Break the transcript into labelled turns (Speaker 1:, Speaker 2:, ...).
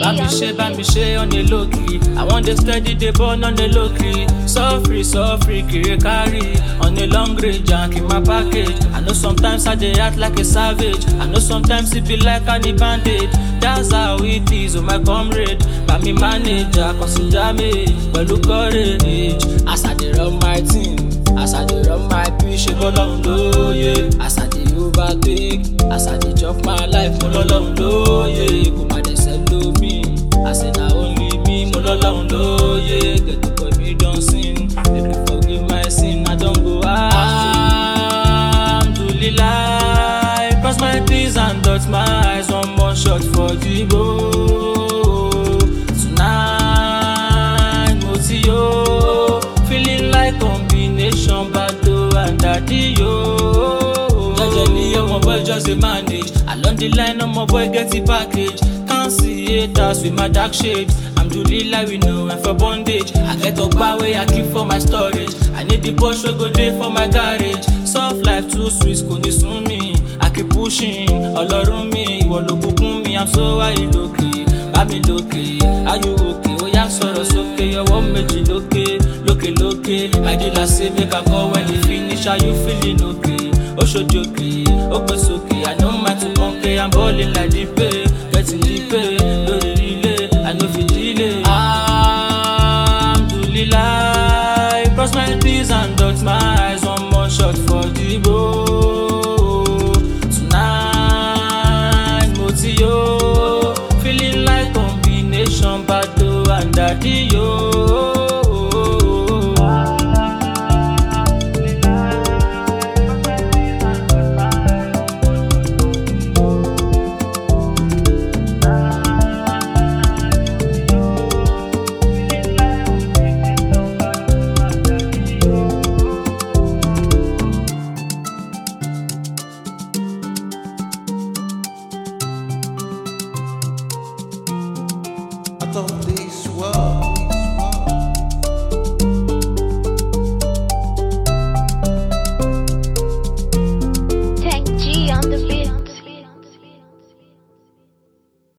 Speaker 1: Bá mi ṣe, bá mi ṣe on a low key. I wan dey steady dey burn on a low key. Suffer, suffer, kiri kari. On a long range, and keep my package. I know sometimes I dey act like a savage. I know sometimes it be like I need bandage. That's how it is, oh my comrade. Bá mi manage, consider me pẹ̀lú courage. As I dey run my thing, as I dey run my pitch, ṣe bọ́lọ́run lóye. As I dey overtake, as I dey chop my life, mo lọ́lọ́run lóye. Kò má dẹ̀ sẹ́ lómi, àṣẹ na only me, mo lọ́lọ́run lóye. Get the boy me don sin, make me forgive my sin, I don go Alhamdulillah, cross my T's and dot my eyes, one more shot for the goal. Tonight, mo ti yo, feeling like combination bado and daddy yo. Jejely, oh my boy just dey manage, along the line, oh my boy get the package. Can't see haters with my dark shade. I'm Julie like we know I'm for bondage. I get up way I keep for my storage. I need the push wey go dey for my garage. Soft life too sweet kò ní sún mi. I keep pushing, ọlọ́run mi, ìwọ ló bùkún mi, I'm so high lókè. Bá mi lókè, ayò òkè, ó yá sọ̀rọ̀ sókè, ọwọ́ méjì lókè, lókè lókè. My dealer say make I call when e finish, are you feeling okay? Ó ṣojú òkè, ó gbé sókè, I no mind to pọ́nkẹ́, I'm balling like the pay, getting the pay, lórí relay, I no fit delay. Alhamdulillah, cross my T's and dot my eyes, one more shot for the goal. Tonight, mo ti yo, feeling like combination bado and daddy yo.